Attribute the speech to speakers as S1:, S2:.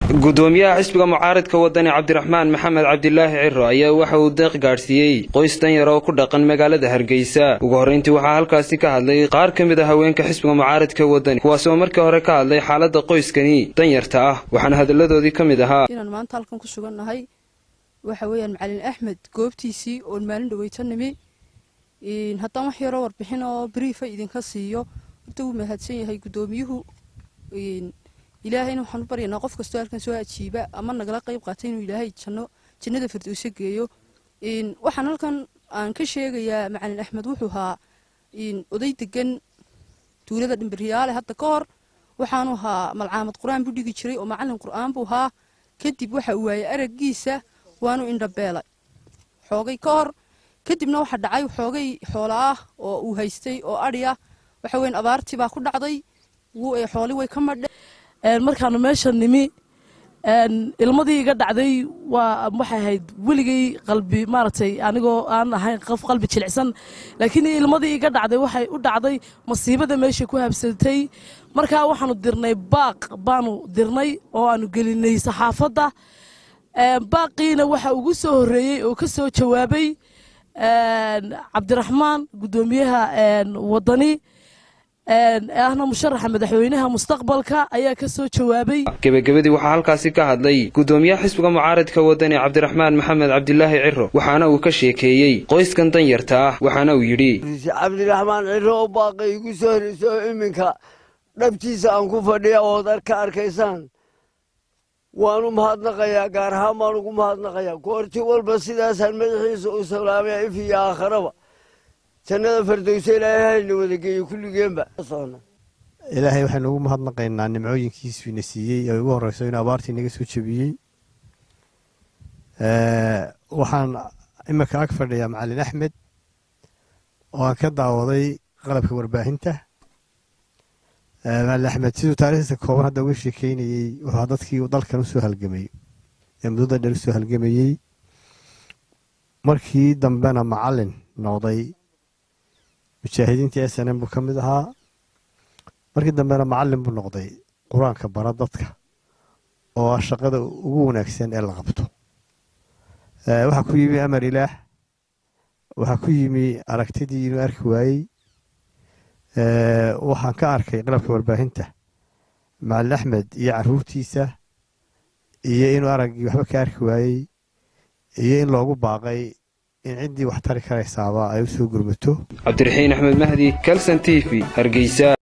S1: gudoomiyaha xisbiga mucaaridka wadani cabdiraxmaan maxamed cabdilaahi ciro ayaa waxa uu deeq gaadhsiiyey qoys danyar oo ku dhaqan magaalada hargeysa ugu horrayntii waxaa halkaasi ka hadlay qaar ka mid a haweenka xisbiga mucaaridka wadani kuwaasoo markii hore ka hadlay xaaladda qoyskani danyarta ah waxaana hadalladoodii ka mid ahaa
S2: inaan maanta halkan ku sugannahay waxa weeyaan macalin axmed goobtiisii oon maalin dhaweyta nimi haddaan wax yaroo warbixin oo briifa idinka siiyo horta wuu mahadsan yahay guddoomiyuhu ilaahayna waxaan u baryaynaa qof kastoo halkan soo ajiiba ama nagala qayb qaata inuu ilaahay janno jannada firdowse geeyo waxaan halkan aan ka sheegayaa macalin axmed wuxuu ahaa oday degan tuulada dhimbiryaale hadda ka hor waxaanu ahaa malcaamad qur-aan buu dhigi jiray oo macalin qur-aan buu ahaa kadib waxa uu waayey araggiisa waanu indhabeelay xoogay ka hor kadibna waxa dhacay xoogay xoola ah oo uu haystay oo adhi ah waxa weyn abaartii baa ku dhacday xooli way ka madhe
S3: markaanu meesha nimi ilmadii iga dhacday waa waxay ahayd weligay qalbi maaragtay anigoo aan ahayn qof qalbi jilicsan laakiin ilmadii iga dhacday waxay u dhacday masiibada meesha ku habsatay markaa waxaanu dirnay baaq baanu dirnay oo aanu gelinay saxaafadda baaqiina waxa ugu soo horreeyey oo ka soo jawaabay cabdiraxmaan guddoomiyaha wadani ahna musharaxa madaxweynaha mustaqbalka ayaa ka soo jawaabay
S1: gebagabadii waxaa halkaasi ka hadlay guddoomiyaha xisbiga mucaaridka wadani cabdiraxmaan maxamed cabdilaahi ciro waxaana uu ka sheekeeyey qoyskan danyarta ah waxaana uu yidhi
S4: cabdiraxmaan ciro oo baaqay igu soo horeysa oo iminka dhabtiisa aan ku fadhiya ood ka arkaysaan waanu mahadnaqayaa gaar ahaan baan ugu mahadnaqayaa koorti walba sidaasaan madaxiisa u salaamaya if iyo aakharaba jannada fardowse ilaahay hayna wadageeyo kulligeenba
S5: ilaahay waxaynu ugu mahadnaqaynaa nimcooyinkiisu ina siiyey ee ugu horreyso inuu abaartii naga soo jebiyey waxaan iminka ag fadhiyaa macalin axmed oo aan ka daawaday qalabka warbaahinta macalin axmed siduu taarikhdiisa kooban hadda uga sheekeynayey wuxuu dadkii dalkan usoo halgamay ee muddada dheer usoo halgamayey markii dambena macalin noqday mujaahidiintii s n m buu ka mid ahaa markii dambena macalin buu noqday qur-aanka bara dadka oo ah shaqada ugu wanaagsan ee la qabto waxaa ku yimi amar ilaah waxaa ku yimi aragtidii inuu arki waayey waxaan ka arkay qalabka warbaahinta macalin axmed iyo caruurtiisa iyo inuu araggii waxba ka arki waayey iyo in loogu baaqay in ciddii wax tari karaysaaba ay u soo gurmato
S1: cabdiraxiin axmed mahdi kalson t v hargeysa